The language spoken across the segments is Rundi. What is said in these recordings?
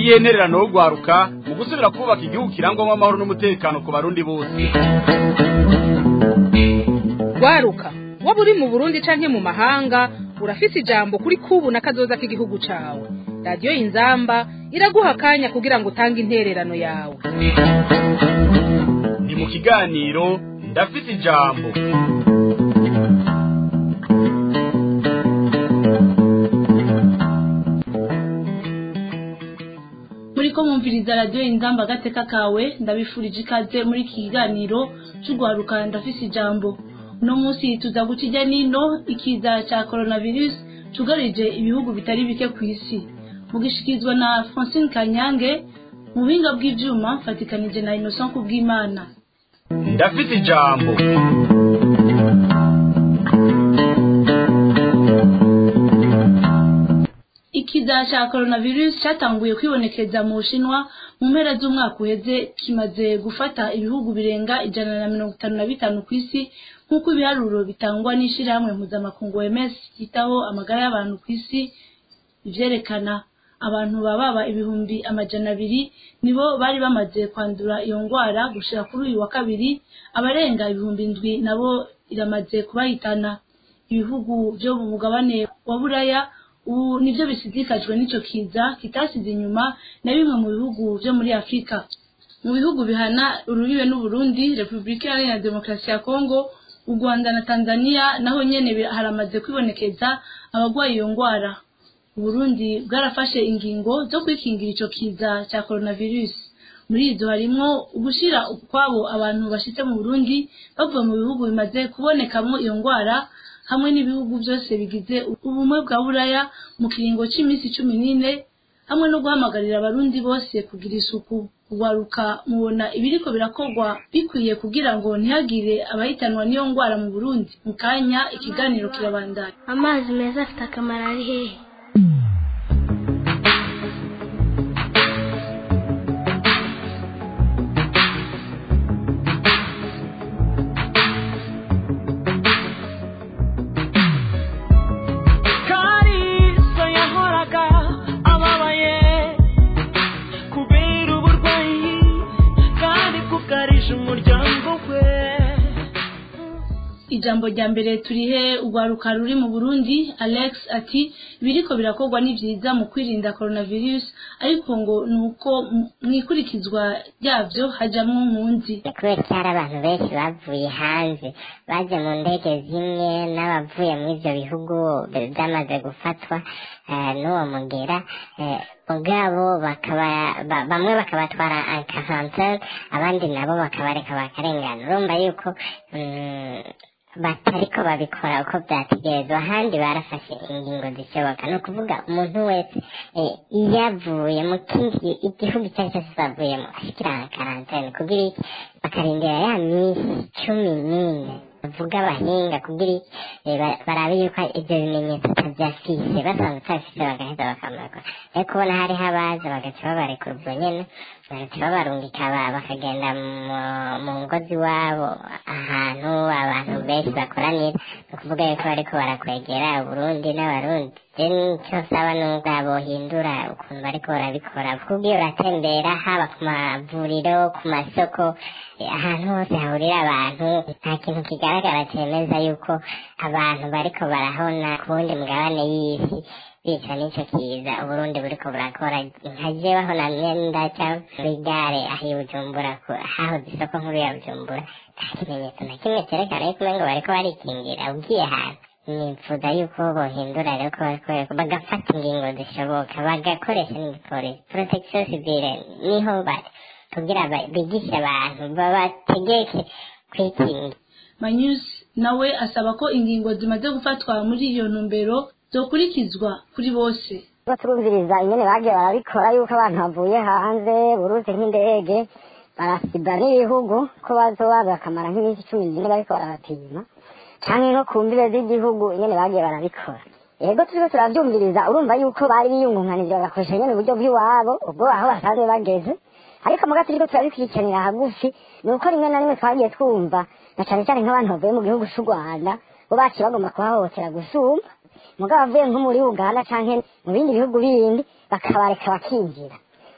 niyihe ntererano yo gwaruka mu gusubira kubaka igihugu kirangwamo amahoro n'umutekano ku barundi bose gwaruka waba uri mu burundi canke mu mahanga urafise ijambo kuri kubu na kazoza k'igihugu cawe radiyo inzamba iraguha akanya kugira ngo utange intererano yawe ni mu kiganiro ndafise ijambo muriko mwumviriza radiyo inzamba agateka kawe ndabifurije ikaze muri iki kiganiro c'ugwaruka ndafise ijambo uno munsi tuza guca ijya nino ikiza ca coronavirus cugarije ibihugu bitari bike ku isi mugishikirizwa na francine kanyange mu buhinga bw'ivyuma mfatikanije na innocent kubw'imana ndafise ijambo ikiza ca coronavirus catanguye kwibonekeza mu bushinwa mu mpera z'umwaka uheze kimaze gufata ibihugu birenga ijana na mirongo itanu na bitanu ku isi nk'uko ibiharuro bitangwa n'ishirahamwe mpuzamakungu OMS ryitaho amagara y'abantu ku isi ivyerekana abantu bababa ibihumbi amajana abiri nibo bari bamaze kwandura iyo ngwara gushira kuri uyu wa kabiri abarenga ibihumbi indwi nabo iramaze kubahitana ibihugu vyo mu mugabane wa buraya ubu nivyo bisidikajwe n'ico kiza kitasize inyuma na bimwe mu bihugu vyo muri afurika mu bihugu bihana urubibe n'uburundi repubulika iharanira demokarasi ya kongo u rwanda na tanzania naho nyene bi- haramaze kwibonekeza abagwaye iyo ngwara uburundi bwarafashe ingingo zo kwikingira ico kiza ca coronavirus muri izo harimwo ugushira ukwabo abantu bashitse mu burundi bavuye mu bihugu bimaze kubonekamwo iyo ngwara hamwe n'ibihugu byose bigize ubumwe bwa buraya mu kiringo c'imisi cumi n'ine hamwe no guhamagarira abarundi bose kugira isuku kugwaruka mubona ibiriko birakorwa bikwiye kugira ngo ntihagire abahitanwa n'iyo ngwara mu burundi mu kanya ikiganiro kirabandanya amazi meza afite akamaro ari hehe Kalisa yahoraga ababaye kubera uburwayi kandi kukarisha umuryango we ijambo rya mbere turihe urwaruka ruri mu burundi alex ati ibiriko birakorwa ni vyiza mu kwirinda coronavirus ariko ngo ni uko mu- mw'ikurikizwa ryavyo hajamwo nkunzi kubera ko hari abantu benshi bavuye hanze baje mu ndege zimwe n'abavuye muri ivyo bihugu byamaze gufatwa eh, n'uwo mugera eh, mugabo bakaba ba- bamwe bakabatwara quarantaine abandi nabo bakabareka bakarengana urumva yuko mm, batariko babikora uko vyategerezwa ahandi barafashe ingingo zishoboka ni ukuvuga umuntu wese eh, iyo avuye mu kindi igihugu icyo ari cyo cyose avuyemo ashikira karantene kugira iki bakarindira ya minsi cumi n'ine bavuga abahinga kugira iki eh, ba- barabe yuko ivyo bimenyetso atavyafise basanzwe utabifise bagaheza bakamureka ariko ubona hariho abaza bagaca babarekura ubwo nyene bagaca babarungika ba- bakagenda mu- mu ngo z'iwabo ahantu abantu benshi bakoranira ni ukuvuga yuko bariko barakwegera uburundi n'abarundi je nico saba nuko bohindura ukuntu bariko barabikora kuko iyo uratembera haba ku mavuriro ku masoko eh, ahantu hose hahurira abantu nta kintu kigaragara cemeza yuko abantu bariko barahona ku wundi mugabane y'isi bica n'ico kiza uburundi buriko burakora nka jewe aho namye ndaca muri gare aho i bujumbura ku- hahoze isoko nkuru ya bujumbura nta kimenyetso na kimwe cerekana yuko umengo bariko barikingira ugiye hantu nifuza yuko bohindura rero ko bariko bagafata ingingo zishoboka bagakoresha n'igipolisi protection civile niho bari kugira ba- bigishe abantu babategeke kwikingira manyus nawe asaba ko ingingo zimaze gufatwa muri iyo ntumbero zokurikizwa kuri bose ubwo turumviriza ingene bagiye barabikora yuko abantu bavuye hanze buruzi nk'indege barasiba n'ibihugu ko bazoba bakamara nk'iminsi cumi n'ine bariko barabapima canke nko ku mbibe z'igihugu ingene bagiye barabikora yego turiko turavyumviriza urumva yuko bari biyungunganije bagakoresha nyene uburyo bw'iwabo ubwo aho basanzwe bageze ariko muga turiko turabikurikiranira hagufi ni uko rimwe na rimwe twagiye twumva na cane cane nk'abantu bavuye mu gihugu c'u rwanda bo baciye bagomba kuhahohotera gusumba mugabo avuye nko muri uganda canke mu bindi bihugu bindi bakabareka bakinjira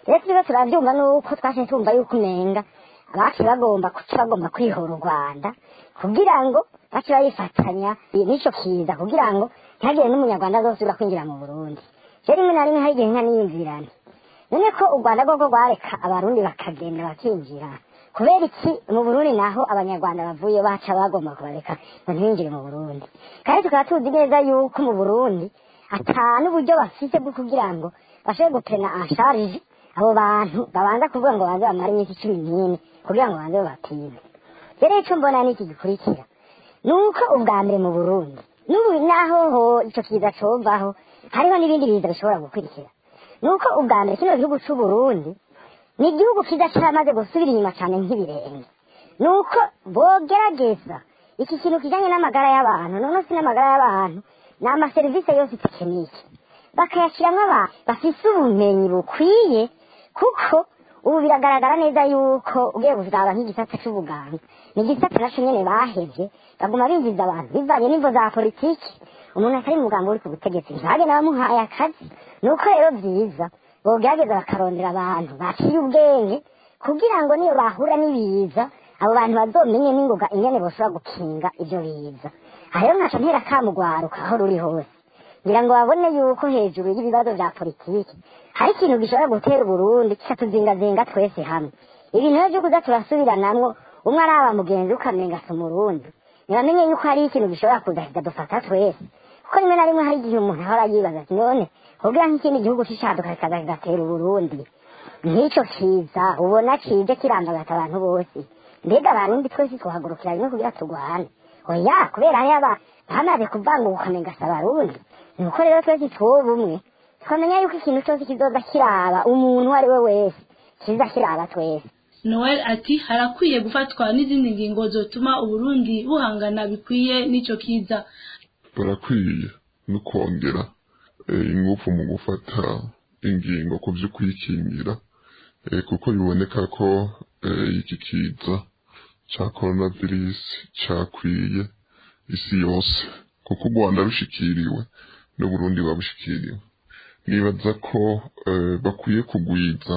rero turiho turabyumva nuko twashe tumva yuko umenga abacu bagomba kuca bagomba kwihora u rwanda kugira ngo bace bayifatanya n'icyo kiza kugira ngo ntihagire n'umunyarwanda azosubira kwinjira mu burundi rero rimwe na rimwe hari igihe nka niyumvirane none ko u rwanda rwo rwareka abarundi bakagenda bakinjira kubera iki mu burundi naho abanyarwanda bavuye baca bagomba kubareka ngo ntibinjire mu burundi kandi tukaba tuzi neza yuko mu burundi ata n'uburyo bafite bwo kugira ngo bashobore gupena ansharije abo bantu babanza kuvuga ngo banze bamare iminsi cumi n'ine kugira ngo banze babapime rero icyo mbona ni iki gikurikira ni uko ubwa mbere mu burundi n'ubu naho ho icyo kiza covaho hariho n'ibindi biza bishobora gukurikira ni uko ubwa mbere kino gihugu c'uburundi ni igihugu kiza caramaze gusubira inyuma cyane nk'ibirenge ni uko bogerageza iki kintu kijanye n'amagara y'abantu noneho si n'amagara y'abantu ni amaserivisi yose tekinike bakayashiramwo abantu bafise ubumenyi bukwiye kuko ubu biragaragara neza yuko ugiye kuzaba nk'igisata c'ubuganga ni igisata naco nyene bahevye baguma binjiza abantu bivanye n'imvo za politiki umuntu atari muganga uri ku butegetsi ntagenda bamuhaye akazi ni uko rero vyiza bogerageza bakarondera abantu baciye ubwenge kugira ngo niyo bahura n'ibiza abo bantu bazomenye n'ingoga ingene boshobora gukinga ivyo biza aha rero nkaca ntera kamugwaruka aho ruri hose ngira ngo babone yuko hejuru y'ibibazo vya politiki hari ikintu gishobora gutera uburundi kikatuzingazinga twese hamwe ibintu rero vyo kuza turasubiranamwo umwe araba mugenzi ukamenga si umurundi ntibamenye yuko hari ikintu gishobora kuza kikadufata twese kuko rimwe na rimwe hari igihe umuntu ahora yibaza ati none kugira nk'ikindi gihugu cishaduka kikaza kigatera uburundi nk'ico kiza ubona kije kirambagata abantu bose mbega abarundi twese tuhagurukira rimwe kugira turwane oya kubera hariyo aba bamaze kuvanguka ukamenga si abarundi nuko rero twese tuwoba umwe twamenya yuko ikintu cyose kizoza kiraba umuntu uwo ari we wese kiza kiraba twese noel ati harakwiye gufatwa n'izindi ngingo zotuma uburundi buhangana bikwiye n'ico kiza barakwiye no kongera eh, ingufu mu gufata ingingo ku vyo kwikingira eh, kuko biboneka ko eh, iki kiza ca coronavirus cakwiye isi yose kuko u rwanda rushikiriwe n'uburundi babushikiriwe nibaza ko eh, bakwiye kugwiza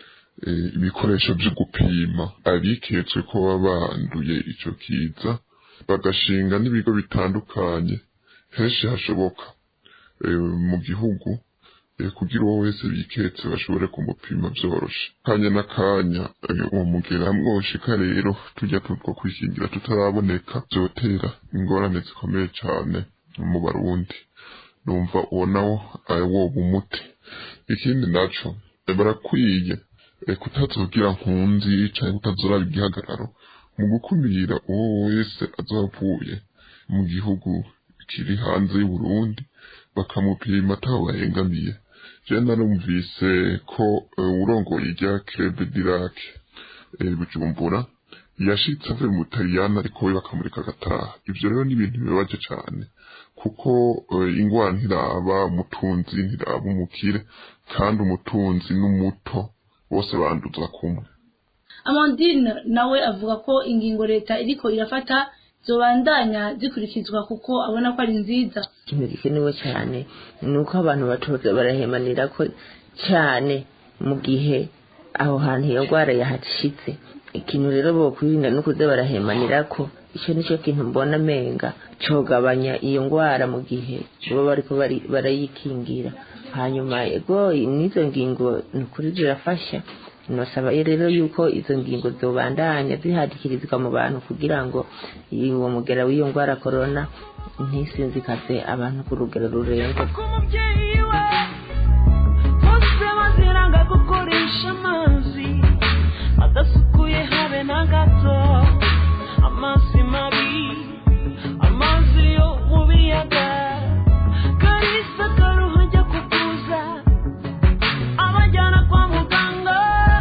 eh, ibikoresho vyo gupima abiketswe ko baba banduye ico kiza bagashinga n'ibigo bitandukanye henshi hashoboka eh, mu gihugu eh, kugira uwo wese biketse bashobore kumupima vyoroshe kanya n'akanya eh, uwo mugera mwoshika rero tujya tutwo kwikingira tutaraboneka vyotera ingorane zikomeye cane mu barundi numva uwo nawo ari wo bumuti ikindi naco eh, barakwiye eh, kutazogira nkunzi canke kutazoraba igihagararo mu gukumira uwo wese azavuye mu gihugu kiri hanze y'uburundi bakamupima ataho bahengamiye je narumvise ko eh, urongoye irya crebe dirac eh, bujumbura yashitse avuye mu butaliyani ariko we bakamureka agataha ivyo rero ni ibintu bibabaje cane kuko eh, ingwara ntiraba umutunzi ntiraba umukire kandi umutunzi n'umuto bose banduza kumwe amandine nawe avuga ko ingingo leta iriko irafata zobandanya zikurikizwa kuko abona ko ari nziza ikintu gikenewe cyane ni uko abantu batoza barahemanira ko cyane mu gihe aho hantu iyo ndwara yahashitse ikintu rero bokwirinda no kuza barahemanira ko icyo nicyo kintu mbona amenga cogabanya iyo ndwara mu gihe baba bariko bari- barayikingira hanyuma ego n'izo ngingo ni ukuri zirafasha nosaba rero yuko izo ngingo zobandanya zihadikirizwa mu bantu kugira ngo uwo mugera w'iyo ndwara korona ntisinzikaze abantu ku rugero rurenze ku mubyeyi we bose baziranga gukoresha amazi adasukuye habe na gato amazi mabi amazi yo mu biyaga karisa karuha ajya kukuza abajyana kwa muganga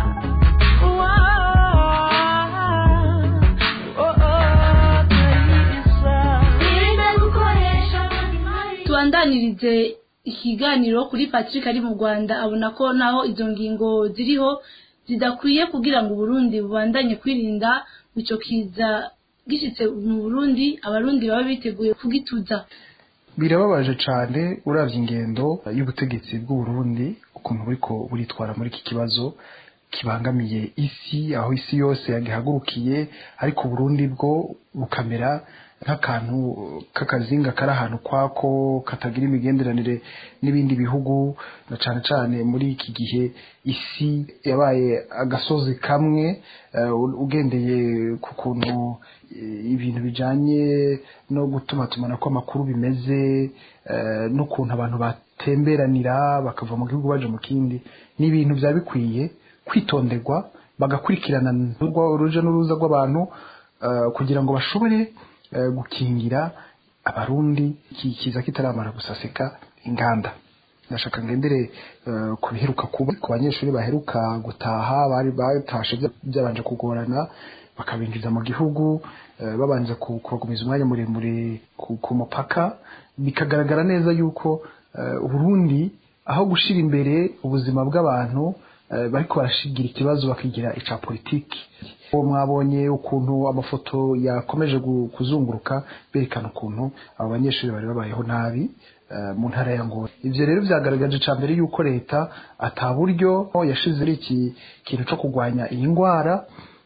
tubandanirize ikiganiro kuri patrick ari mu rwanda abona ko naho izo ngingo ziriho zidakwiye kugira ngo uburundi bubandanye kwirinda ico kiza gishitse mu burundi abarundi baba biteguye kugituza birababaje cyane uravye ingendo y'ubutegetsi bw'uburundi ukuntu buriko buritwara muri iki kibazo kibangamiye isi aho isi yose yagihagurukiye ariko uburundi bwo bukamera nk'akantu k'akazinga kari ahantu kwako katagira imigenderanire n'ibindi bihugu na cane cane muri iki gihe isi yabaye agasozi kamwe eh, ugendeye ku kuntu eh, ibintu bijanye no gutumatumanako amakuru bimeze eh, n'ukuntu abantu batemberanira bakava mu gihugu baje mu kindi ni ibintu byaba bikwiye kwitonderwa bagakurikirana uruja n'uruza rw'abantu eh, kugira ngo bashobore eh, gukingira abarundi iki kiza kitaramara gusasika inganda ndashaka ngendere eh, ku biheruka kuba ku banyeshuri baheruka gutaha bari batashe bya- byabanje kugorana bakabinjiza mu gihugu eh, babanza ku- kubagumiza umwanya muremure ku, ku mupaka bikagaragara neza yuko eh, uburundi aho gushira imbere ubuzima bw'abantu eh, bariko barashigira ikibazo bakigira ica politiki uwo mwabonye ukuntu amafoto yakomeje gu- kuzunguruka berekana ukuntu abo banyeshuri bari babayeho nabi eh, mu ntara ya Ngozi ivyo rero vyagaragaje ca mbere yuko leta ata buryo yashize ari iki kintu co kurwanya iyi ngwara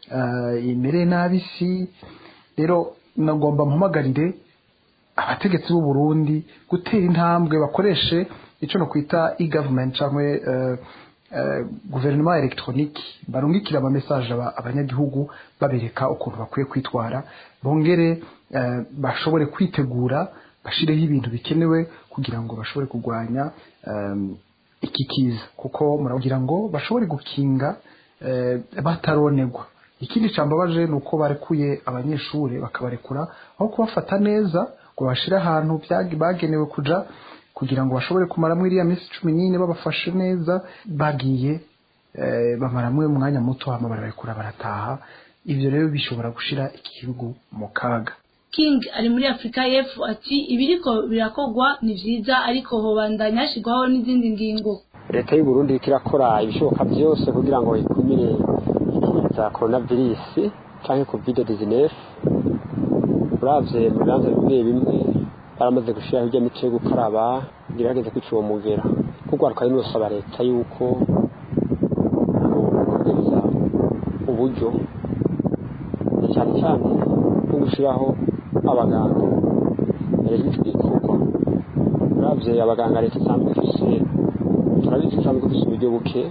eh, imereye nabi isi rero nagomba mpamagarire abategetsi b'u Burundi gutera intambwe bakoreshe ico no kwita e-government cyangwa uh, uh, guverinoma electronique barungikira ama message aba, abanyagihugu babereka ukuntu bakwiye kwitwara bongere uh, bashobore kwitegura bashireho ibintu bikenewe kugira ngo bashobore kurwanya um, iki kiza kuko muragira ngo bashobore gukinga uh, bataronegwa ikindi cambabaje ni uko barekuye abanyeshuri bakabarekura aho kubafata neza ngo bashire ahantu byagi- bagenewe kuja kugira ngo bashobore kumaramwo iriya minsi cumi n'ine babafashe neza bagiye eh, bamaramwe umwanya muto hama bararekura barataha ivyo rero bishobora gushira iki gihugu mu kaga king ari muri afurika y'epfo ati ibiriko birakorwa ni vyiza ariko hobandanya hashyirwaho n'izindi ngingo leta y'u Burundi iriko irakora ibishoboka byose kugira ngo ikumire ikiza coronavirus canke covid 19 uravye mu bibanza bimwe bimwe baramaze gushiraho irya mico yo gukaraba gerageza kwica uwo mugera kugwaruka rero nosaba leta yuko kongereza uburyo cyane cyane nko gushiraho abaganga mbere y'icyo gikorwa uravye abaganga leta isanzwe ifise turabizi isanzwe ifise uburyo buke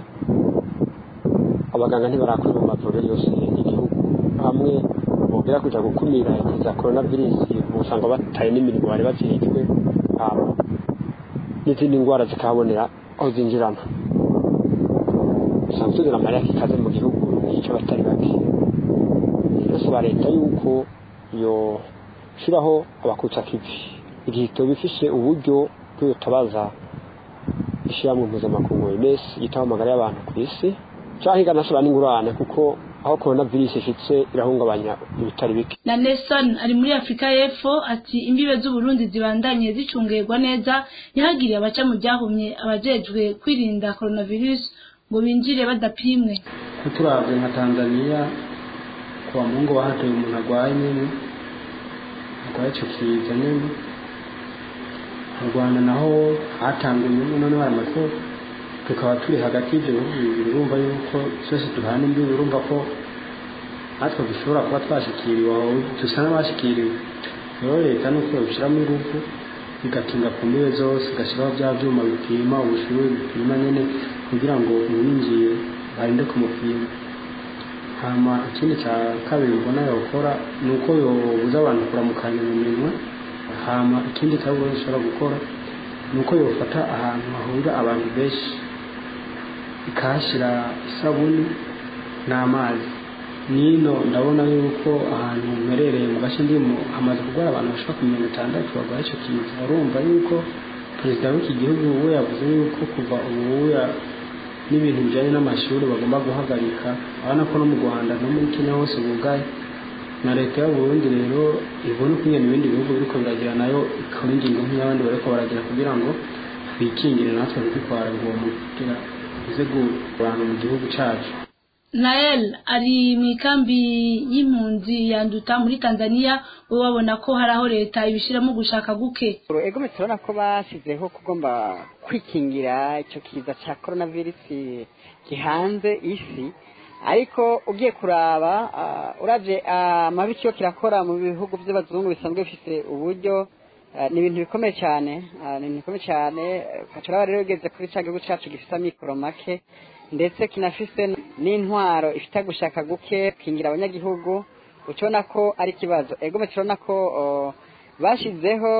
abaganga ntibarakorera mu mavuriro yose y'igihugu hamwe bongera kuja gukumira ikiza coronavirus usanga bataye n'imirimo bari bajejwe hama n'izindi ndwara zikahabonera aho zinjirana usanga tuzana amarira kikaze mu gihugu yica abatari bake birasaba leta yuko yoshiraho abakutsa kivi igihe itoba ifise uburyo bw'ubutabaza ishyirahamwe mpuzamakungu OMS yitaho amagara y'abantu ku isi canke ikanasaba n'ingurane kuko aho corona virus ishitse irahungabanya ibitari bike na Nelson ari muri Afrika y'Epfo ati imbibe z'Uburundi zibandanye zicungerwa neza ntihagire abaca mu byahumye abajejwe kwirinda coronavirus ngo binjire badapimwe turavye nka Tanzania kwa Mungu wahatoye umuntu agwaye nyene agwaye ico kiza nyene mu Rwanda naho hatanguye none baramaze ko tukaba turi hagati y'ibyo bihugu bibiri urumva yuko twese duhana imbibi urumva ko natwe dushobora kuba twashikiriwe aho dusa n'abashikiriwe rero leta nuko yobishyiramo ingufu igakinga ku mbibe zose igashyiraho bya byuma bipima ubushyuhe bipima nyine kugira ngo uwinjiye barinde kumupima hama ikindi cya kabiri mbona yokora ni uko yobuza abantu kuramukanya mu minwe hama ikindi kabiri ishobora gukora ni uko yofata ahantu hahurira abantu benshi ikahashyira isabuni n'amazi nino ndabona yuko ahantu mperereye mu gace ndimo hamaze kurwara abantu bashaka ku mirongo itandatu barwaye icyo kiza urumva yuko perezida w'iki gihugu we yavuze yuko kuva ubu n'ibintu bijyanye n'amashuri bagomba guhagarika urabona ko no mu rwanda no muri kenya hose bugaye na leta y'uburundi rero ibona uko nyine ibindi bihugu biriko biragira nayo ikora ingingo nk'iy'abandi bariko baragira kugira ngo twikingire natwe ntitwitware uwo mugira uze kurana mu gihugu cacu nael ari mu ikambi y'impunzi yanduta muri tanzania we babona ko hari aho leta ibishyiramo gushaka guke ego turabona ko bashyizeho kugomba kwikingira icyo kiza cya korona virusi gihanze isi ariko ugiye kuraba urabye amabi cyo kirakora mu bihugu by'abazungu bisanzwe bifite uburyo ni ibintu bikomeye cyane ni ibintu bikomeye cyane turaba rero ugeze kuri cya gihugu cyacu gifite amikoro make ndetse kinafise n'intwaro ifite gushaka guke kingira abanyagihugu ukibona ko ari ikibazo ego turabona ko bashyizeho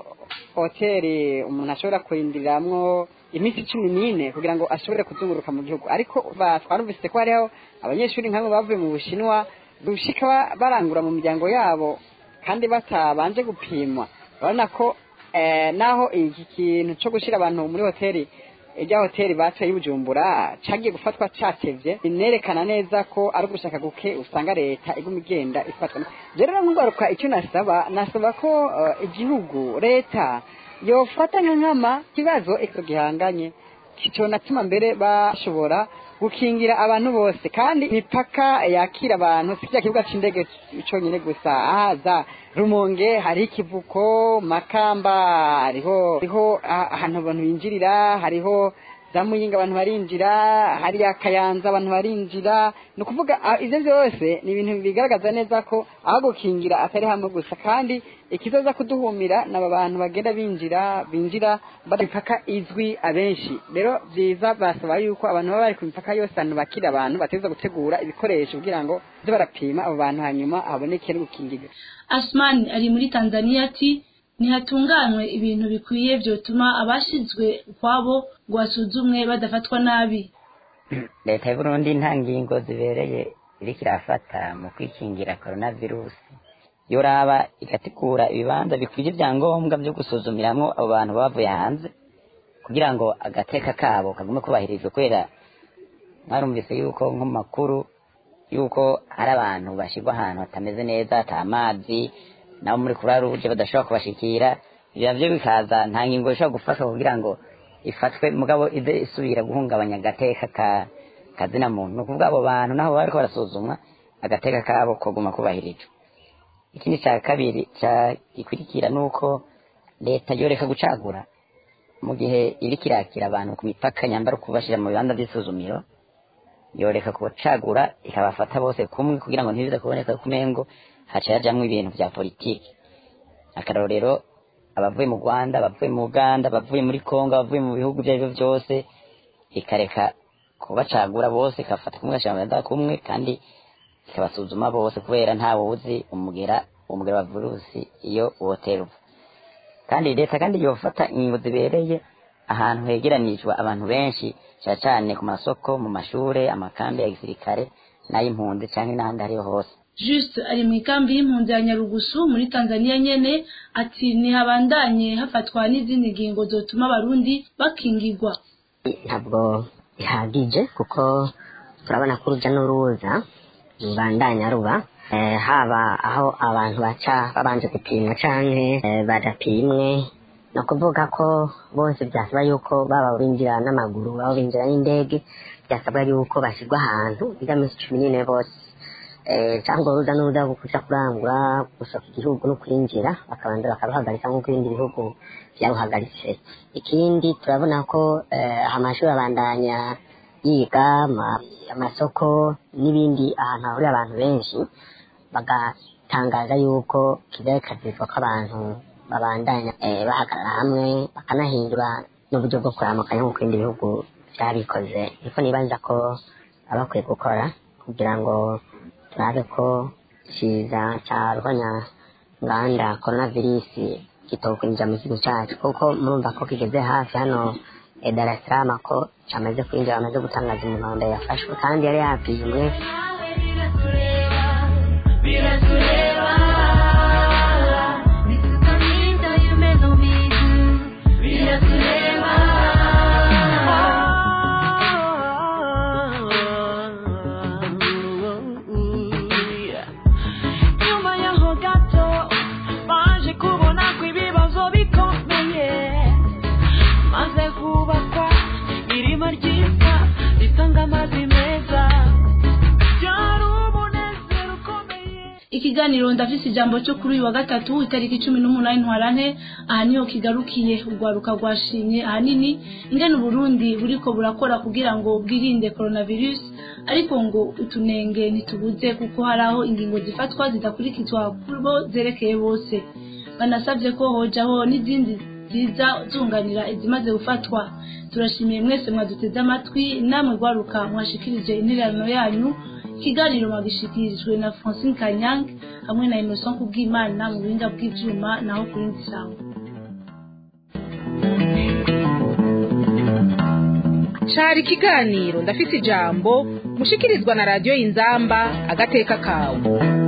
hoteli umuntu ashobora kurindiriramwo iminsi cumi n'ine kugira ngo ashobore kuzunguruka mu gihugu ariko twarumvise ko hariho abanyeshuri nk'abo bavuye mu bushinwa gushika barangura mu miryango yabo kandi batabanje gupimwa urabona ko naho iki kintu cyo gushyira abantu muri hoteli ijya hoteli bateye bujumbura cyagiye gufatwa cyatevye binerekana neza ko ari ugushaka guke usanga leta iguma igenda ifatwa rero nk'ugaruka icyo nasaba nasaba ko igihugu leta yofata nka nkama kibazo icyo gihanganye kiconatuma mbere bashobora gukingira abantu bose kandi imipaka yakira abantu si cya kibuga cy'indege cyonyine gusa ahaza rumonge hari ikivuko makamba hariho hariho ahantu abantu binjirira hariho za muyinga abantu barinjira hariya kayanza abantu barinjira ni ukuvuga ibyo byose ni ibintu bigaragaza neza ko aho gukingira atari hamwe gusa kandi ikizoza kuduhumira ni aba bantu bagenda binjira binjira bari imipaka izwi abenshi rero byiza basaba yuko abantu baba bari ku mipaka yose ahantu bakira abantu bateza gutegura ibikoresho kugira ngo byo barapima abo bantu hanyuma haboneke no gukingirwa asmani ari muri tanzania ati ntihatunganywe ibintu bikwiye byotuma abashinzwe ukwabo ngo basuzumwe badafatwa nabi leta y'uburundi nta ngingo zibereye iriko irafata mu kwikingira coronavirusi yoraba igategura ibibanza bikwije ibyangombwa byo gusuzumiramwo abo bantu bavuye hanze kugira ngo agateka kabo kagume kubahirijwe kubera mwarumvise yuko nko mu makuru yuko hari abantu bashyirwa ahantu hatameze neza ata amazi nabo muri kuri ruje badashobora kubashikira ibyo navyo bikaza nta ngingo ishobora gufashwa kugira ngo ifatwe mugabo ize isubira guhungabanya agateka ka kazina muntu ni ukuvuga abo bantu naho baba bariko barasuzumwa agateka kabo koguma kubahirijwe ikindi cya kabiri cya gikurikira ni uko leta yoreka gucagura mu gihe iriko irakira abantu ku mipaka nyambara kubashira mu bibanza by'isuzumiro yoreka kucagura ikabafata bose kumwe kugira ngo ntibize kuboneka kumengo haca hajamwo ibintu vya politiki akarorero abavuye mu rwanda abavuye mu uganda abavuye muri kongo abavuye mu bihugu ibyo aribyo byose ikareka kubacagura bose ikafata kumwe igashira mu kumwe kandi ikabasuzuma bose kubera ntawe uzi umugera umugera wa virusi iyo wotera uva kandi leta kandi yofata ingingo zibereye ahantu hegeranijwe abantu benshi cyane cyane ku masoko mu mashure amakambi ya gisirikare n'ay'impunzi cyangwa n'ahandi ariho hose juste ari mu ikambi y'impunzi ya nyarugusu muri tanzania nyene ati ntihabandanye hafatwa n'izindi ngingo zotuma abarundi bakingirwa ntabwo bihagije kuko turabona ko urujya n'uruza rubandanya ruba eh, haba aho abantu baca babanje gupimwa canke eh, badapimwe ni ukuvuga ko bose byasaba yuko baba binjira n'amaguru baba binjira n'indege byasabwa yuko bashyirwa ahantu biga minsi cumi n'ine bose eh, cyangwa uruza n'uruza kuja kurangura gusohoka igihugu no kwinjira bakabanza bakaruhagarika nk'uko ibindi bihugu byaruhagaritse ikindi turabona ko eh, amashuri abandanya yiga ama- amasoko n'ibindi ahantu hahurira abantu benshi bagatangaza yuko kigaragazwa ko abantu babandanya eh, bahagarara hamwe bakanahindura n'uburyo bwo kuramukanya nk'uko ibindi bihugu byabikoze niko nibaza ko baba bakwiye gukora kugira ngo turabe ko kiza cya rwanya nganda coronavirus kitokwinjira mu gihugu cyacu kuko murumva ko kigeze hafi hano eh, Dar es Salaam ko cyamaze kwinjira bamaze gutangaza umuhondo yafashwe kandi yari yapimwe biratureba ntitutamwita umeze ubizi biratureba nyuma yaho gato baje kubona ko ibibazo bikomeye maze kubakwa irima ryiza ritanga amazi meza ikiganiro ndafise ijambo cyo kuri uyu wa gatatu itariki cumi n'umunani ntwarante aha niho kigarukiye urwaruka rwashimye ahanini ingene uburundi buriko burakora kugira ngo bwirinde coronavirus ariko ngo utunenge ntitubuze kuko hari aho ingingo zifatwa zidakurikizwa kubo zerekeye bose banasabye ko hojaho n'izindi ziza zunganira izimaze gufatwa turashimiye mwese mwaduteze amatwi namwe rwaruka mwashikirije intererano yanyu ikiganiro mwagishikirijwe na francine kanyange hamwe na innocent kubw'imana mu buhinga bw'ivyuma naho ku rindi sango cari ikiganiro ndafise ijambo mushikirizwa na radiyo inzamba agateka kawe